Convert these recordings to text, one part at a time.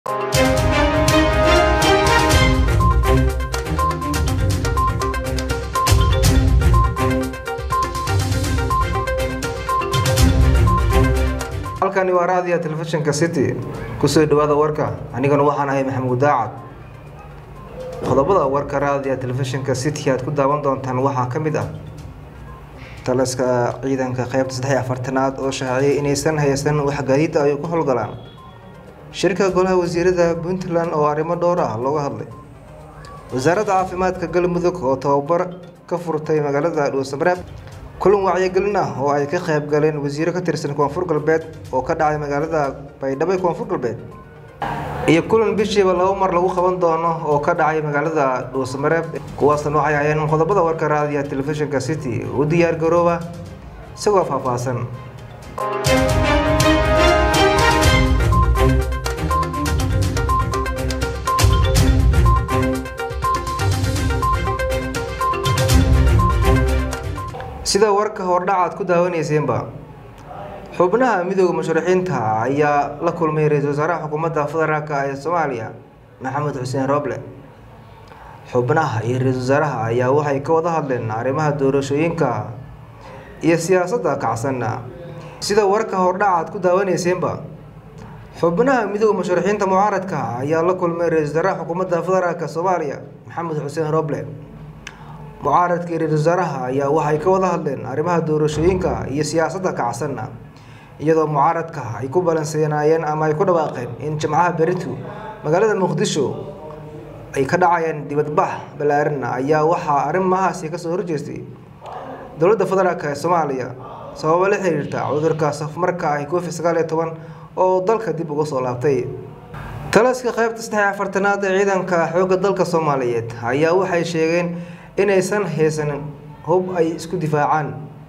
halkani waa raadiya telefishinka city kusoo dhawaada warka anigana waxaan ahay maxamuud daacad qodobada warka raadiya telefishinka city aad ku daawan doontaan waxaa ka mid ah taliska ciidanka qeybta saddex iyo afartanaad oo shaaciyay inaysan haysan wax gaadiida ay ku howlgalaan shirka golaha wasiirada puntland oo arrimo dhowr ah looga hadlay wasaaradda caafimaadka galmudug oo tababar ka furtay magaalada dhuusamareeb kulan wacyigelin ah oo ay ka qayb galeen wasiiro ka tirsan koonfur galbeed oo ka dhacay magaalada baydhabo ee koonfur galbeed iyo kulan bishiiba laba mar lagu qaban doono oo ka dhacay magaalada dhuusamareeb kuwaasna waxay hayeen qodobada warka raadiya telefishinka city u diyaar garooba isagoo faahfaahsan sida warka hordhacaad ku daawaneyseenba xubnaha midooda musharaxiinta ayaa la kulmay ra-iisul wasaaraha xukuumadda federaalk ee soomaaliya maxamed xuseen rooble xubnaha iyo ra-iisul wasaaraha ayaa waxay ka wada hadleen arrimaha doorashooyinka iyo siyaasadda kacsan sida warka hordhacaad ku daawaneyseenba xubnaha midooda musharaxiinta mucaaradka ayaa la kulmay ra-iisul wasaaraha xukuumadda federaalk soomaaliya maxamed xuseen rooble mucaaradka iyo ra-isul wasaaraha ayaa waxay ka wada hadleen arrimaha doorashooyinka iyo siyaasadda kacsan iyadoo mucaaradka ay ku balansenaayeen ama ay ku dhawaaqeen in jimcaha beritu magaalada muqdisho ay ka dhacayeen dibadbax balaaran ayaa waxaa arrimahaasi kasoo horjeestay dowladda federaalk ee soomaaliya sababo la xiriirta cudurka safmarka ah covid sagaal iyo toban oo dalka dib uga soo laabtay taliska qeybta saddex iyo afartanaad ee ciidanka xoogga dalka soomaaliyeed ayaa waxay sheegeen inaysan haysanin hub ay isku difaacaan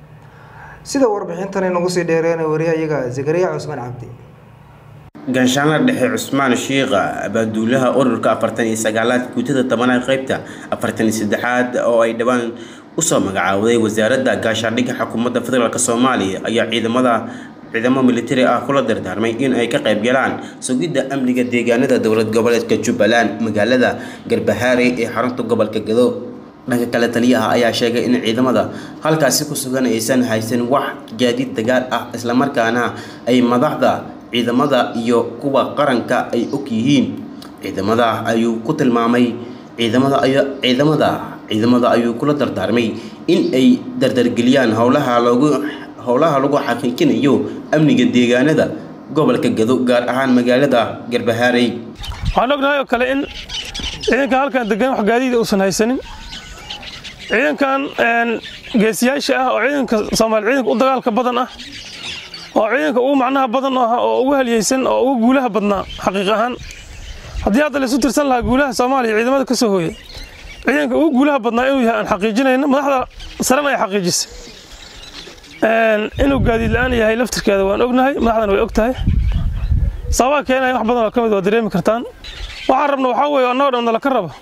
sida warbixintan inagu sii dheereena wariyahayaga zakariya cusmaan cabdi ganshaanla dhexe cusmaan shiikha abaaduulaha ururka afartan iyo sagaalaad guutada tobanaad qeybta afartan iyo saddexaad oo ay dhowaan usoo magacaawday wasaaradda gaashaandhigga xukuumadda federaalk soomaaliya ayaa ciidamada ciidamo militari ah kula dardaarmay in ay ka qayb galaan sugidda amniga deegaanada dowlad goboleedka jubbaland magaalada garbahaare ee xarunta gobolka gado dhanka kale taliyaha ayaa sheegay in ciidamada halkaasi ku sugan aysan haysan wax gaadiid dagaal ah islamarkaana ay madaxda ciidamada iyo kuwa qaranka ay og yihiin ciidamada ayuu ku tilmaamay ciidamada ciidamada ciidamada ayuu kula dardaarmay in ay dardargeliyaan howlaha loogu howlaha lagu xaqiijinayo amniga deegaanada gobolka gado gaar ahaan magaalada garbahaarey waxaan ognahay oo kale in ciidanka halkan degan wax gaadiida uusan haysanin ciidankan geesiyaasha ah oo ciidanka soomaali ciidanka u dagaalka badan ah oo ciidanka ugu macnaha badan ah oo ugu halyeysan oo ugu guulaha badnaa xaqiiq ahaan haddii hadda laysu tirsan lahaa guulaha soomaaliya ciidamada ka soo hooyay ciidanka ugu guulaha badnaa inuu yahay aan xaqiijinayno madaxda sarena ay xaqiijisay inuu gaadiid la-aan yahay laftirkeeda waan ognahay madaxdana way og tahay sababaa keenaya wax badan oo ka mid waa dareemi kartaan waxaan rabna waxaa weeye annagoo dhan nala ka raba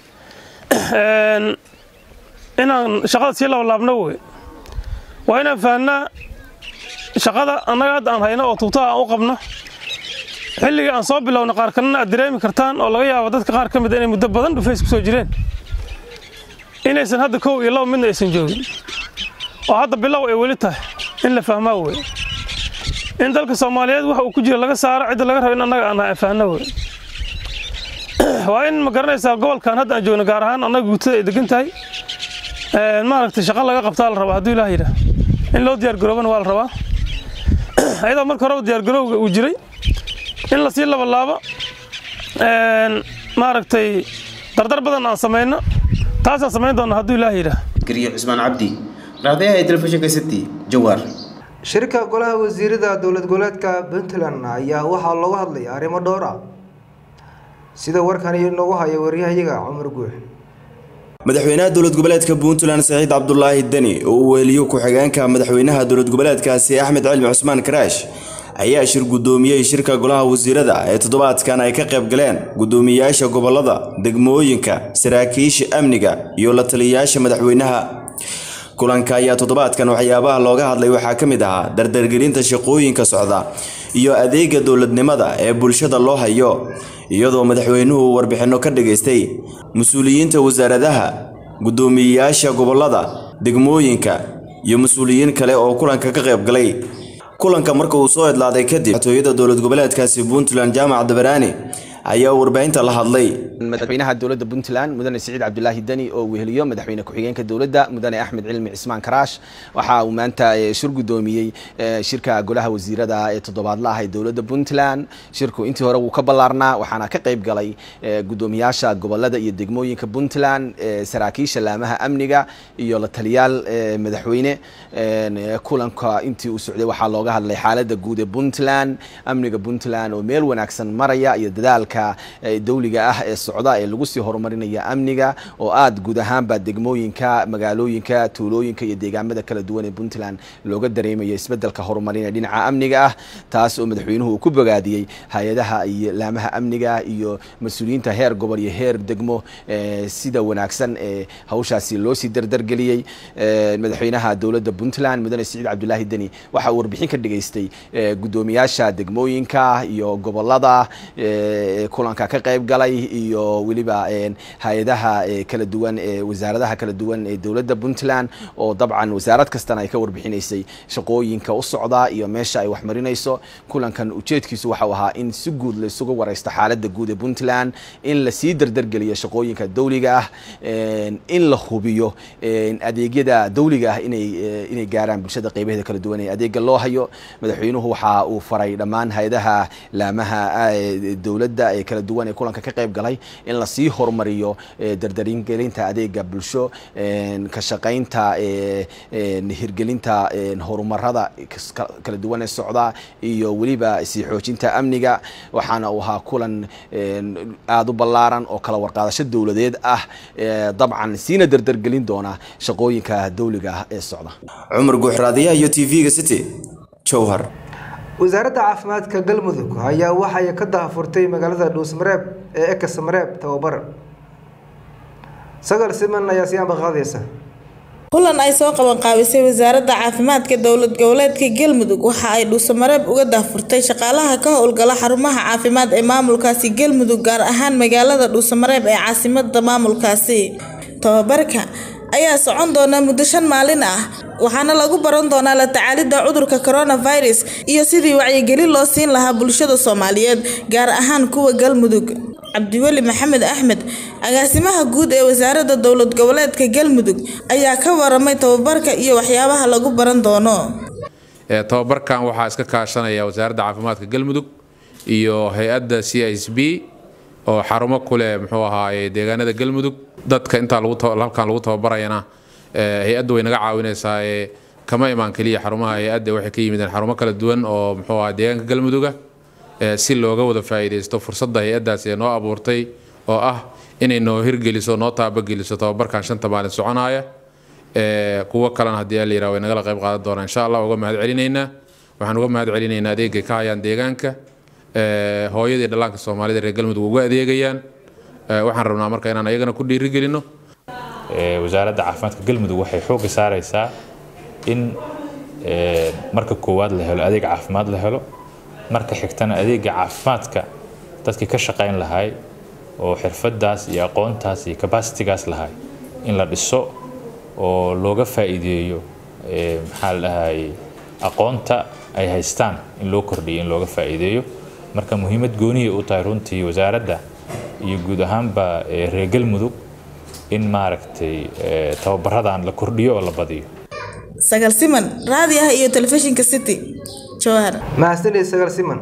inaan shaqada sii labalaabno wey waa inaan fahnaa shaqada annaga hadda aan hayno oo tuugtaha aan u qabno xilligii aan soo bilowna qaar kalena aad dareemi kartaan oo laga yaabo dadka qaar ka mid inay muddo badan dhufays ku soo jireen inaysan hadda kow iyo laba midna aysan joogin oo hadda bilow ay weli tahay in la fahmaa wey in dalka soomaaliyeed waxa uu ku jira laga saaro cidda laga rabo in annaga aan fahno wey waa in ma garanaysaa gobolkan hadda aan joogno gaar ahaan annaga guutada ay degan tahay maaragtay shaqo laga qabtaa la rabaa hadduu ilaah yidhaah in loo diyaargaroobana waa la rabaa ayadoo marka horeba diyaargarowga uu jiray in lasii labalaabo maaragtay dardar badan aan samayno taasaan samayn doona hadduu ilaah yidhaah gariyo cusmaan cabdi raadiyaha telefishinka city jawaar shirka golaha wasiirada dowlad goboleedka puntland ayaa waxaa looga hadlay arrimo dhowr ah sida warkani inoogu haya waryahayaga cumar guux madaxweynaha dowlad goboleedka puntland saciid cabdulaahi deni oo uu weheliyo ku-xigeenka madaxweynaha dowlad goboleedkaasi axmed cilmi cusmaan karaash ayaa shir guddoomiyey shirka golaha wasiirada ee toddobaadkan ay ka qayb galeen guddoomiyeyaasha gobolada degmooyinka saraakiisha amniga iyo la taliyayaasha madaxweynaha kulanka ayaa toddobaadkan waxyaabaha looga hadlay waxaa ka mid ahaa dardargelinta shaqooyinka socda iyo adeega dowladnimada ee bulshada loo hayo iyadoo madaxweynuhu warbixinno ka dhageystay mas-uuliyiinta wasaaradaha guddoomiyeyaasha gobollada degmooyinka iyo mas-uuliyiin kale oo kulanka ka qayb galay kulanka marka uu soo idlaaday kadib madaxtooyada dowlad goboleedkaasi puntland jaamac dabaraani ayaa warbaahinta la hadlay madaxweynaha dowladda puntland mudane siciid cabdulaahi deni oo weheliyo madaxweyne ku-xigeenka dowladda mudane axmed cilmi cismaan karaash waxa uu maanta shir guddoomiyey shirka golaha wasiirada ee toddobaadla ah ee dowladda puntland shirku intii hore wuu ka ballaarnaa waxaana ka qayb galay guddoomiyaasha gobolada iyo degmooyinka puntland saraakiisha laamaha amniga iyo la taliyaal madaxweyne kulanka intii uu socday waxaa looga hadlay xaaladda guud ee puntland amniga puntland oo meel wanaagsan maraya iyo dadaalka dawliga ah ee socda ee lagu sii horumarinaya amniga oo aad guud ahaanba degmooyinka magaalooyinka tuulooyinka iyo deegaamada kala duwan ee puntland looga dareemayo isbedelka horumarinee dhinaca amniga ah taas oo madaxweynuhu uu ku bogaadiyey hay-adaha iyo laamaha amniga iyo mas-uuliyiinta heer gobol iyo heer degmo sida wanaagsan ee hawshaasi loo sii dardargeliyey madaxweynaha dowladda puntland mudane siciid cabdulaahi deni waxa uu warbixin ka dhageystay guddoomiyaasha degmooyinka iyo gobolada kulanka ka qayb galay iyo weliba hay-adaha kala duwan ee wasaaradaha kala duwan ee dowladda puntland oo dabcan wasaarad kastana ay ka warbixinaysay shaqooyinka u socda iyo meesha ay waxmarinayso kulankan ujeedkiisu waxau ahaa in si guud laysugu wareysto xaaladda guud ee puntland in lasii dardargeliyo shaqooyinka dawliga ah in la hubiyo adeegyada dawliga ah inay inay gaaraan bulshada qeybaheeda kala duwan ee adeega loo hayo madaxweynuhu waxa uu faray dhammaan hay-adaha laamaha dowladda ee kala duwan ee kulanka ka qayb galay in lasii horumariyo dardaringelinta adeega bulsho ka shaqaynta hirgelinta horumarada kala duwan ee socda iyo weliba sii xoojinta amniga waxaana uu ahaa kulan aada u ballaaran oo kala warqaadasho dowladeed ah dabcan siina dardargelin doona shaqooyinka dawliga ah ee socda cumar guuxraadiyaha iyo t v-ga city jowhar wasaaradda caafimaadka galmudug ayaa waxay ka daahfurtay magaalada dhuusmareeb ee ekasmareeb tababar sagal siman ayaa siyaanba qaadaysa kulan ay soo qaban qaabisay wasaaradda caafimaadka dowlad goboleedka galmudug waxa ay dhuusamareeb uga daahfurtay shaqaalaha ka howlgala xarumaha caafimaad ee maamulkaasi galmudug gaar ahaan magaalada dhuusamareeb ee caasimada maamulkaasi tababarka ayaa socon doona muddo shan maalin ah waxaana lagu baran doonaa la tacaalidda cudurka coronavirus iyo sidii wacyigelin loo siin lahaa bulshada soomaaliyeed gaar ahaan kuwa galmudug cabdiweli maxamed axmed agaasimaha guud ee wasaaradda dowlad goboleedka galmudug ayaa ka waramay tababarka iyo waxyaabaha lagu baran doono tababarkan waxaa iska kaashanaya wasaaradda caafimaadka galmudug iyo hay-adda c s b oo xarumo ku leh muxuu ahaaye deegaanada galmudug dadka intaa halkan lagu tababarayana hay-adda way naga caawinaysaa ee kama imaan keliya xarumaha hay-adda waxay ka yimideen xarumo kala duwan oo muxuu aha deegaanka galmuduga si looga wada faa'iidaysto fursadda hay-addaas ee noo abuurtay oo ah inay noo hirgeliso noo taabageliso tababarkan shanta maalin soconaya kuwo kalena haddii la yiraha way nagala qayb qaadan doonaa insha allah uga mahad celinaynaa waxaan uga mahad celinaynaa adeegay ka hayaan deegaanka hooyadii dhallaanka soomaalida reer galmudug uga adeegayaan waxaan rabnaa marka inaan ayagana ku dhiirigelino wasaaradda caafimaadka galmudug waxay xoogga saaraysaa in marka koowaad la helo adeeg caafimaad la helo marka xigtana adeega caafimaadka dadkii ka shaqayn lahay oo xirfadaas iyo aqoontaas iyo kabasitigaas lahay in la dhiso oo looga faa'iideeyo maxaa la dhahay aqoonta ay haystaan in loo kordhiyo in looga faa'iideeyo marka muhiimad gooniyay u tahay runtii wasaaradda iyo guud ahaanba reer galmudug in maaragtay tababaradan la kordhiyo oo la badiyo sagal siman raadi ah iyo telefishinka city jowhar mahadsanid sagal siman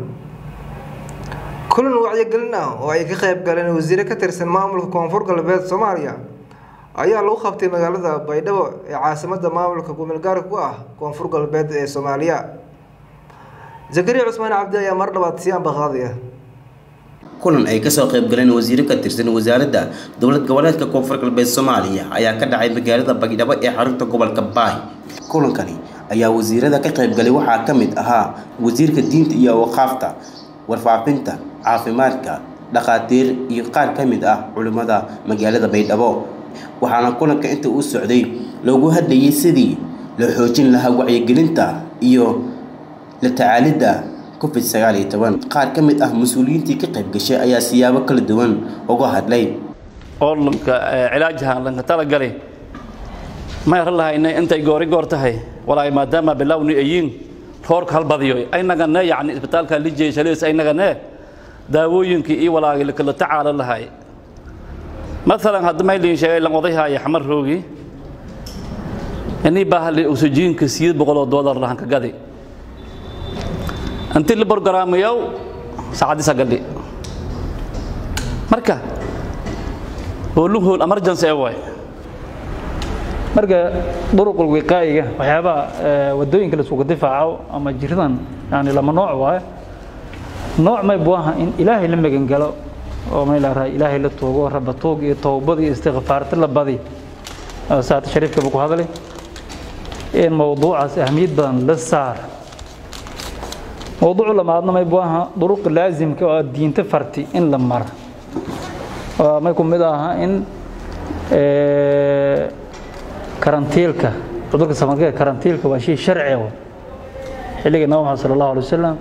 kulan wacyigelin ah oo ay ka qayb galeen wasiire ka tirsan maamulka koonfur galbeed soomaaliya ayaa lagu qabtay magaalada baydhabo ee caasimada maamulka gumeelgaarka ku ah koonfur galbeed ee soomaaliya zakariya cusmaan cabdi ayaa mar dhabaad siyaanba qaadaya kulan ay kasoo qayb galeen wasiiro ka tirsan wasaaradda dowlad goboleedka koonfur galbeed soomaaliya ayaa ka dhacay magaalada baydhabo ee xarunta gobolka baay kulankani ayaa wasiirada ka qaybgalay waxaa ka mid ahaa wasiirka diinta iyo waqaafta warfaafinta caafimaadka dhakhaatiir iyo qaar ka mid ah culimmada magaalada baydhabo waxaana kulanka inta uu socday loogu hadlayay sidii loo xoojin lahaa wacyigelinta iyo la tacaalidda covid sagaal iyo toban qaar ka mid ah mas-uuliyiintii ka qayb gashay ayaa siyaabo kala duwan uga hadlay oo lanka cilaajahan lanka talagalay ma yaran lahayna intay goori goor tahay walaay maadaama bilowni ayiin roorka halbadiyo aynagane yacni isbitaalka lijey shaleys aynagane daawooyinkii iyo walaagii lakala tacaalo lahay maalan hadda maylin sheegay lan odayhaya xamar roogi inii baahli oksijiinka sideed boqol oo doolar lahan ka gadi intii la borgaraamayow saacadii sagadhi marka hoolun hool emergency ee waay marka duruqul wiqaa'iga waxyaabaha wadooyinka la isugu difaaco ama jiradan yani lama nooc waaye nooc may buu aha in ilaahay la magan galo oo may laarahay ilaahay la tuugo raba tuug iyo towbad iyo istikfaarta la badi saata shariifka buu ku hadlay in mowduucaas ahmiyad badan la saar mowduucu lamaadna may buu aha duruqa laazimka oo diinta farti in la mara may ku mid aha in karantiilka cudurka samadka karantiilka waa shay sharci ah xilliga nabi maxamed sala allahu alay wasalam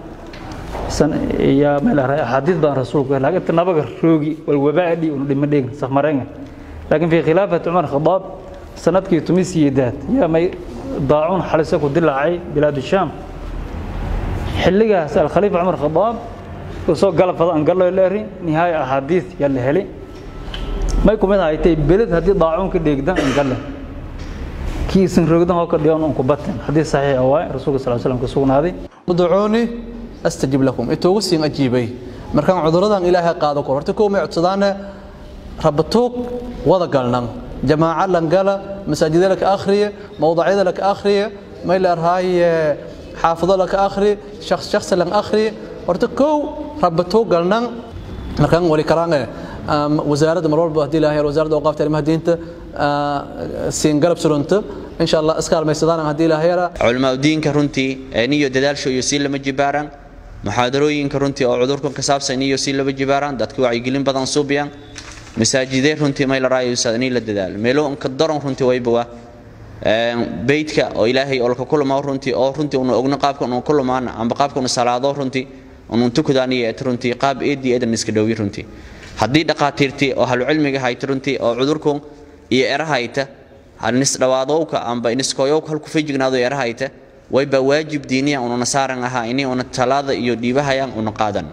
yaa meel ahay axaadiis badan rasuulku laakiin inta nabaga roogi wal wabaadhi unu dhima dhigin safmareenga laakiin fi khilaafati cumar khadaab sanadkii tumis yeedaad yaa may daacuun xalisa ku dilaacay bilaad shaam xilligaas alkhaliifa cumar khadaab soo galafada aan gallo leeri nihaaya axaadiis yaa la helay may kumid ahaytay beled haddii daacuun ka dheegdan aan galle kiisan rogdan oo ka dhigan un ku batin haddii saxiix waay rasuulka sal slam ka sugnaaday udcuuni astajib lakum intuugu siin ajiibay markaan cuduradan ilaahay qaado kor horta kow may codsadaane rabatuug wada galnan jamaaca lan gala masaajida laka akhriye mawdacyada laka akhriye may leerhaaye xaafado laka akhri shakhs shakhsi lan akhriye horta kow rabatuug galnan markaan wali karaange wasaaradda mar walba haddii ilaahay wasaaradda awqaafta arrimaha diinta siin galab surunto insha allah iskaalmaysadaan haddii ilaahay yara culimaadudiinka runtii niyo dadaasho iyo sii lama jibaaraan muxaadarooyinka runtii oo cudurkan ka saabsan iyo sii lama jibaaraan dadka wacyigelin badan suubiyaan masaajidee runtii may la raayaysa inay la dadaalo meelo ka daran runtii wayba waa beydka oo ilaahay olka kulmaa runtii oo runtii unu ogno qaabka unu kulmaan amba qaabka unu salaado runtii unu tukadaan iyo runtii qaab eedii eedan iska dhowi runtii haddii dhaqaatiirtii oo halucilmiga hayta runtii oo cudurku iyo erahayta hanis dhawaadowka amba iniskoyowka halku fejignaado erahayta wayba waajib diiniya ununa saaran ahaa ini una talaada iyo dhiibahayaan una qaadan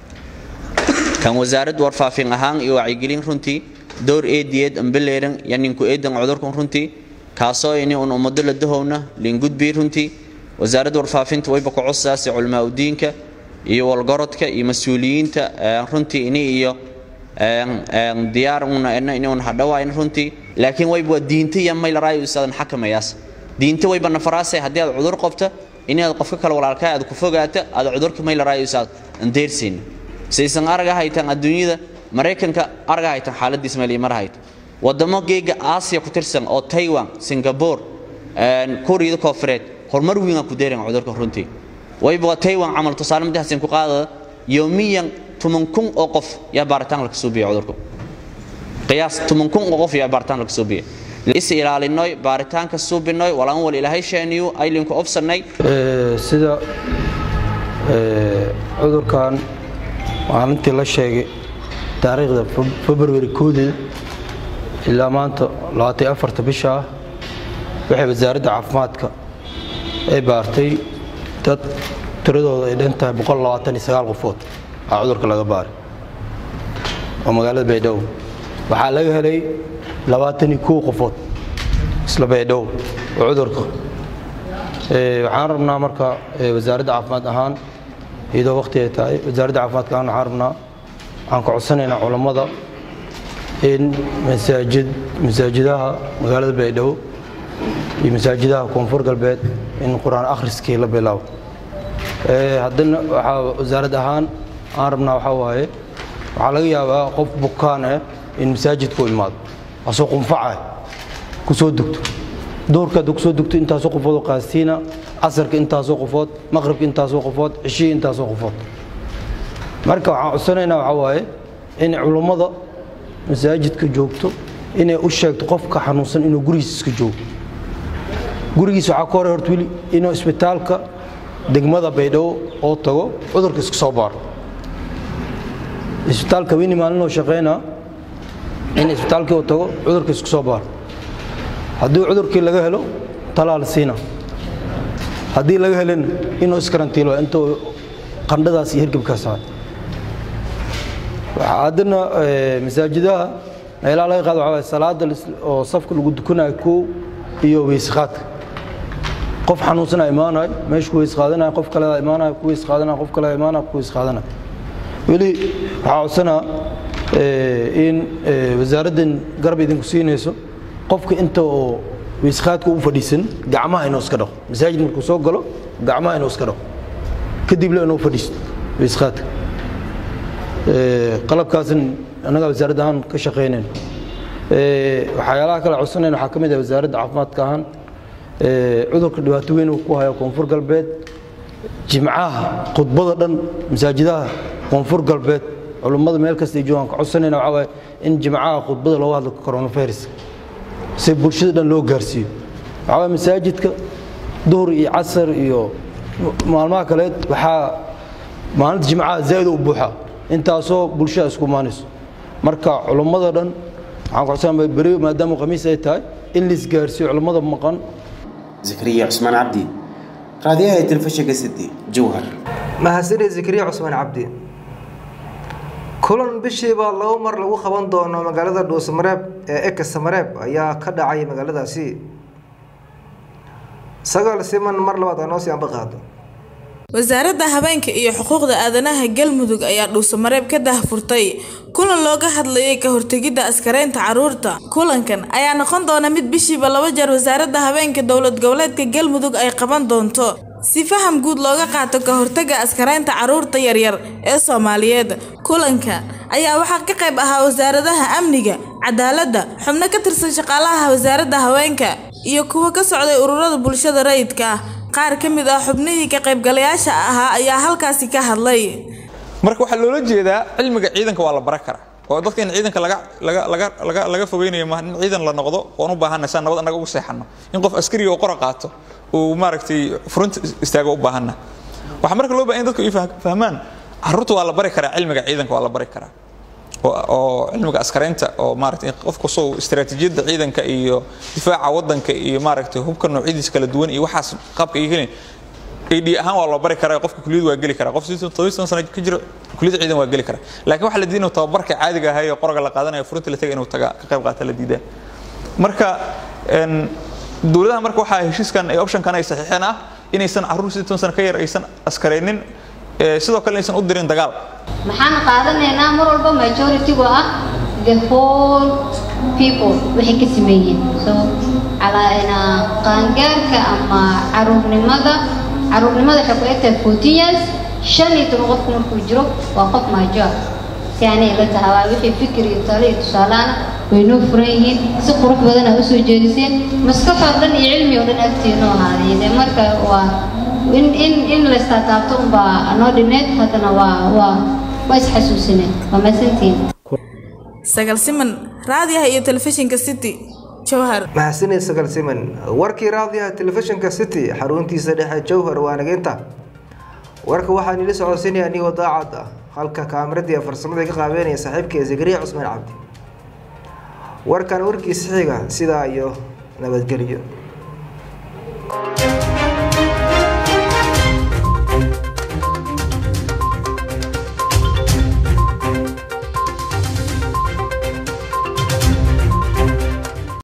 kan wasaarad warfaafin ahaan iyo wacyigelin runtii dowr eediyeed ambeleeran yaninku eedan cudurkan runtii kaasoo ini un ummado la dahowna liingudbii runtii wasaarad warfaafinta wayba ku codsaasi culamaa udiinka iyo walgorodka iyo mas-uuliyiinta runtii ini iyo diyaar una ena ini un hadhawaayn runtii laakiin wayba waa diinta iyo may laraayo isaadan xakamayaas diinta wayba nafaraase haddii aad cudur qabta inaad qofka kale walaalkaa aad ku fogaata aad cudurka may laraayo isaad andeersiin saysan araga haytan adduunyada maraykanka araga haytan xaaladiis meel mar hayto wadamo geega aasiya ku tirsan oo taiwan singapore kuuriyada koofureed horumar weyn ku deeran cudurka runtii wayba waa taiwan camal tusaale madaxsin ku qaadada yoomiyan tuman kun oo qof yaa baaritaan laga soo biya cudurka qiyaas tuman kun oo qof yaa baaritaan laga soo biya is ilaalinoy baaritaanka suubinoy walaan wal ilaahay sheeniyo aylinku ofsanay sida cudurkan maalintii la sheegay taariikhda february koodeed ilaa maanta labaatan afarta bisha ah waxay wasaaradda caafimaadka ay baartay dad tiradooda ay dhan tahay boqol labaatan iyo sagaal qofood aa cudurka laga baaray oo magaalada baydhabo waxaa laga helay labaatan iyo kow qofood isla baydhabo oo cudurka waxaan rabnaa marka wasaaradda caafimaad ahaan iyadoo waqti ay tahay wasaaradda caafimaadka ahaan waxaan rabnaa waxaan ka codsanaynaa culammada in masaajid masaajidaha magaalada baydhabo iyo masaajidaha koonfur galbeed in qur-aan akhriskii la bilaabo haddana waxaa wasaarad ahaan aan rabnaa waxaa waaye waxaa laga yaabaa qof bukaan ah in masaajidku imaado asoo qunfaca ku soo dugto duurka hadda kusoo dugto intaasoo qofood oo qaasiina casarka intaasoo qofood maqribka intaasoo qofood cishihii intaasoo qofood marka waxaan codsanaynaa waxaa waaye in culummada masaajidka joogto inay u sheegto qofka xanuunsan inuu gurigiisa iska joogo gurigiisa waxaa ka hore horta weli inuu isbitaalka degmada baydhabo oo tago cudurka iska soo baaro isbitaalka weyni maalinoo shaqaynaa in isbitaalkii uu tago cudurka iska soo baaro haddii cudurkii laga helo talaa la siina haddii laga helin inuu iskarantiilo intuu qandhadaas iyo hirgibkaas ahay haddana masaajidaha meelaha laga qaado waxaa waye salaada oo safka lagu dukanayo kow iyo weysqaadka qof xanuunsana imaanayo meesha ku weys qaadanayo qof kale imaanayo ku weys qaadanayo qof kale imaanayo ku weys qaadanayo weli waxaa codsanaa in wasaaraddan garab idinku siinayso qofka inta oo weysqaadka u fadhiisan gacmaha inuu iska dhaqo masaajid markuu soo galo gacmaha inuu iska dhaqo kadibna inuu fadhiisto weysqaadka qalabkaasin annagaa wasaaradda ahaan ka shaqaynayno waxyaalaha kale codsanayna waxaa ka mid ah wasaaradda caafimaadka ahaan cudurka dhibaato weyn uu ku hayo koonfur galbeed jimcaha khudbada dhan masaajidaha koonfur galbeed culummada meel kasta ay joogaan ka codsanayna waxaa waaye in jimcaha khudbada looga hadlo coronavirus si bulshada dhan loo gaarsiiyo waxaa waaye masaajidka duhur iyo casar iyo maalmaha kaleed waxaa maalinta jimcaha zaa'id u buuxaa intaasoo bulshada isku imaanayso marka culummada dhan waxaan ku codsanaa beri maadaama khamiis ay tahay in la isgaarsiiyo culummada maqan zakariya cusmaan cabdi raadiyaha ee telefishinka city jowhar mahadsanid zakariya cusmaan cabdi kulan bishiiba laba mar lagu qaban doono magaalada dhuusamareeb ee eka samareeb ayaa ka dhacay magaaladaasi sagaal siman mar labaad anoo sii amba qaado wasaaradda habeenka iyo xuquuqda aadanaha galmudug ayaa dhuusamareeb ka dahfurtay kulan looga hadlayay ka hortegidda askareynta caruurta kulankan ayaa noqon doona mid bishiiba laba jeer wasaaradda habeenka dowlad goboleedka galmudug ay qaban doonto si faham guud looga qaato ka hortagga askareynta caruurta yaryar ee soomaaliyeed kulanka ayaa waxaa ka qayb ahaa wasaaradaha amniga cadaaladda xubno ka tirsan shaqaalaha wasaaradda haweenka iyo kuwa ka socday ururada bulshada rayidka ah qaar ka mid ah xubnihii ka qaybgalayaasha ahaa ayaa halkaasi ka hadlay marka waxaa loola jeedaa cilmiga ciidanka waa la bara karaa oo dadka in ciidanka laga laga laga laga laga fogeynayo maaha in ciidan la noqdo oon u baahanay saan nabad annaga ugu seexano in qof askariga oo qora qaato uu maaragtay front istaago u baahana waxaa marka loo baahan in dadku ay fahmaan carruurta waa la bari karaa cilmiga ciidanka waa la bari karaa oo cilmiga askaraynta oo maaragtay qofku soo istiraatiijiyadda ciidanka iyo difaaca waddanka iyo maaragtay hubka noocyadiisa kala duwan iyo waxaas qaabka ay helin AD ahaan waa loo bari karaa qofka kuliyad waa geli karaa qof sidoo toban sano ka jiro kuliyad ciidan waa geli karaa laakiin waxa la diiday inuu tababarka caadiga ahaa ee qoroga la qaadanayo furunta la tagay inuu taga ka qayb qaata la diidaa marka een dowladaha marka waxaa heshiiskan ee optionkan ay saxiixeen ah inaysan carruur sidii toban sano ka yar aysan askaraynin sidoo kale aysan u dirin dagaal maxaan qaadanaynaa mar walba majority-gu ah the whole people waxay ka sameeyeen so calaana qaangaarka ama caruurnimada caruurnimada waxay ku egtahay fourteen years shan iyo toban qofku markuu jiro waa qof major si aanay ila tahay waa wixii fikir iyo talo iyo tusaalaana way noo furan yihiin si qurux badan aa usoo jeediseen maskaxoo dhan iyo cilmi oo dhan agtiinoo ahaadee marka waa in in in la istaataabto unbaa noo dhineed haddana waa waa waa isxasuusineen waa mahadsantihiin sagal siman raadiyaha iyo telefishinka city jowhar mahadsanid sagal siman warkii raadiyaha telefishinka city xaruntiisa dhexe jowhar waa nageynta warka waxaan ila socodsiinaya anigoo daacad ah halka kaamiradii farsamada ka qaabeynaya saaxiibkee zakariya cusmaan cabdi warkan warkiisa xiga sidaa iyo nabadgelyo